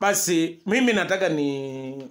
basi mimi nataka ni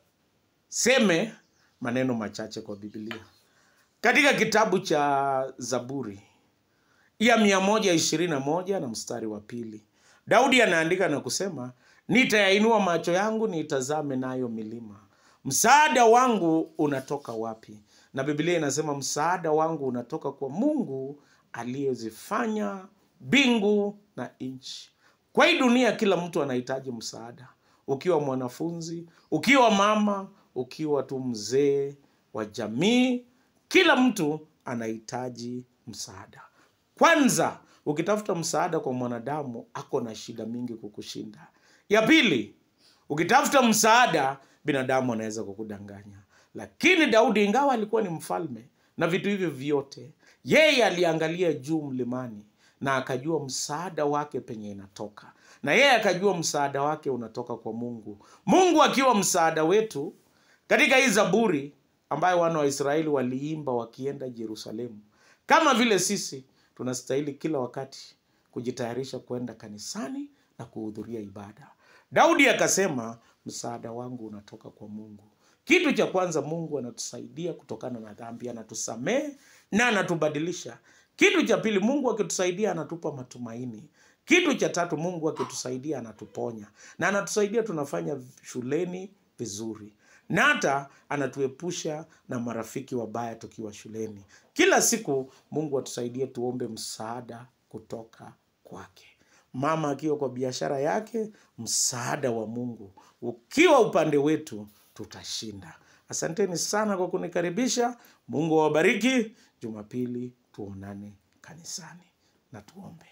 seme maneno machache kwa biblia katika kitabu cha zaburi ya mia moja ishirini na moja na mstari wa pili daudi anaandika na kusema nitayainua macho yangu niitazame nayo milima msaada wangu unatoka wapi na biblia inasema msaada wangu unatoka kwa mungu aliyezifanya mbingu na nchi kwa hii dunia kila mtu anahitaji msaada ukiwa mwanafunzi ukiwa mama ukiwa tu mzee wa jamii kila mtu anahitaji msaada kwanza ukitafuta msaada kwa mwanadamu ako na shida mingi kukushinda ya pili ukitafuta msaada binadamu anaweza kukudanganya lakini daudi ingawa alikuwa ni mfalme na vitu hivyo vyote yeye aliangalia juu mlimani na akajua msaada wake penye inatoka na yeye akajua msaada wake unatoka kwa mungu mungu akiwa msaada wetu katika hii zaburi ambayo wana wa israeli waliimba wakienda jerusalemu kama vile sisi tunastahili kila wakati kujitayarisha kwenda kanisani na kuhudhuria ibada daudi akasema msaada wangu unatoka kwa mungu kitu cha kwanza mungu anatusaidia kutokana na dhambi anatusamehe na anatubadilisha kitu cha pili mungu akitusaidia anatupa matumaini kitu cha tatu mungu akitusaidia anatuponya na anatusaidia tunafanya shuleni vizuri na hata anatuepusha na marafiki wabaya tukiwa shuleni kila siku mungu atusaidie tuombe msaada kutoka kwake mama akiwa kwa biashara yake msaada wa mungu ukiwa upande wetu tutashinda asanteni sana kwa kunikaribisha mungu awabariki jumapili tuonane kanisani na tuombe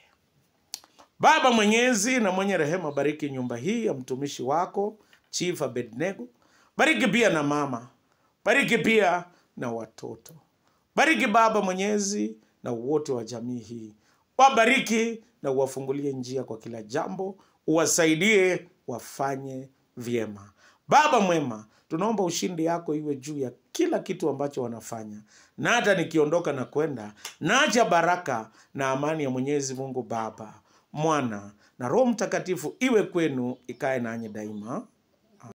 baba mwenyezi na mwenye rehema bariki nyumba hii ya mtumishi wako chief abednego bariki pia na mama bariki pia na watoto bariki baba mwenyezi na wote wa jamii hii wabariki na uwafungulie njia kwa kila jambo uwasaidie wafanye vyema baba mwema tunaomba ushindi yako iwe juu ya kila kitu ambacho wanafanya na hata nikiondoka na kwenda naacha baraka na amani ya mwenyezi mungu baba mwana na roho mtakatifu iwe kwenu ikae nanyi daima